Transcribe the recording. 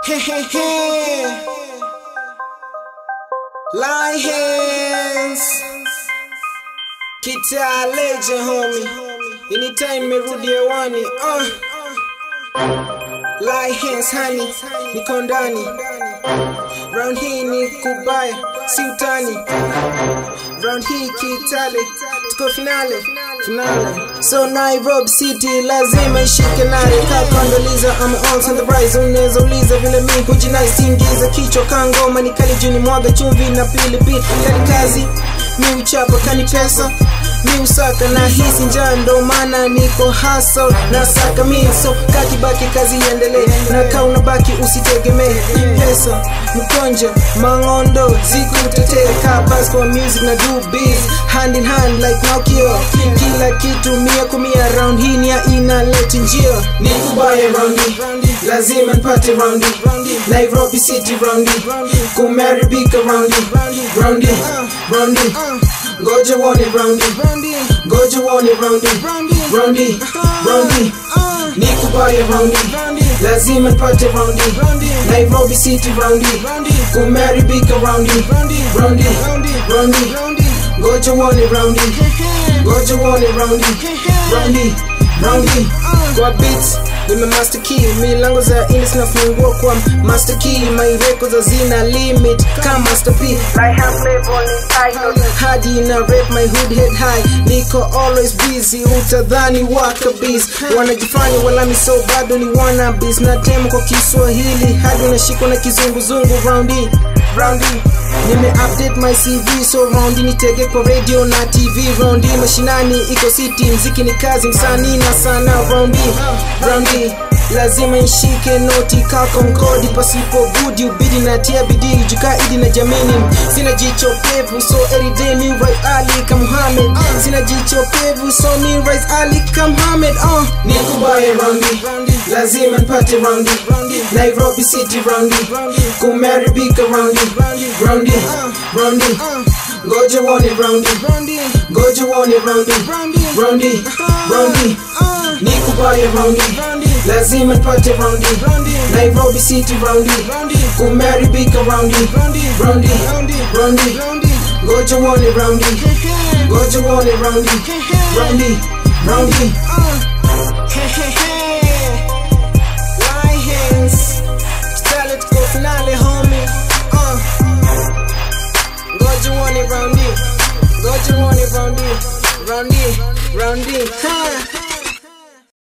Lions Kita legend homie Anytime merudi hewani uh. Lions honey Niko ndani Round hii ni kubaya Si utani Round hii kitale Tuko finale Finale So Nairobi City lazima ishike nare Kakondoliza I'm on the rise Unaweza uliza vile mi hujinai Singiza kichwa kangoma Nikali juni mwaga chumvi na pilipili Kali kazi mi uchapa kani pesa mi usaka na hisi njaa ndo maana niko hustle na saka mi so kakibaki kazi iendelee na kaa unabaki usitegemee pesa mkonja mangondo zikutetee kaa bas kwa music na do biz hand in hand like Nokia kila kitu mia kumia round hii ni ya inaleti njia ni kubaye round hii lazima nipate round hii Nairobi City round hii kumeribika round hii round hii round hii ngoja uone round hii ngoja uone round hii round hii round hii nikubaye round hii lazima nipate round hii Nairobi City round hii kumeribika round hii round hii round hii ngoja uone round hii ngoja uone round hii round hii round hii kwa beats nime master key milango za indus nafungua kwa master key my records hazina limit kama master p like have level in title hadi na rap my hood head high niko always busy utadhani wakabis wanajifanya walami so bado ni wannabes na tema kwa kiswahili hadi unashikwa na kizunguzungu round hii round hii nime update my cv so round nitege kwa radio na tv round hii mashinani iko city mziki ni kazi msanii na sana round hii round hii lazima nshike noti kako mkodi pasipo budi ubidi na tia bidii jukaidi na jamini sina jicho pevu so everyday mi right ali ka Muhammad sina jicho pevu so mi right ali ka Muhammad uh. nikubaye round hii lazima nipate round hii Nairobi City round hii kumeribika round hii round hii round hii ngoja uone round hii ngoja uone round hii round hii round hii nikubaye round hii lazima nipate round hii Nairobi City round hii kumeribika round hii round hii round hii ngoja uone round hii ngoja uone round hii round hii round hii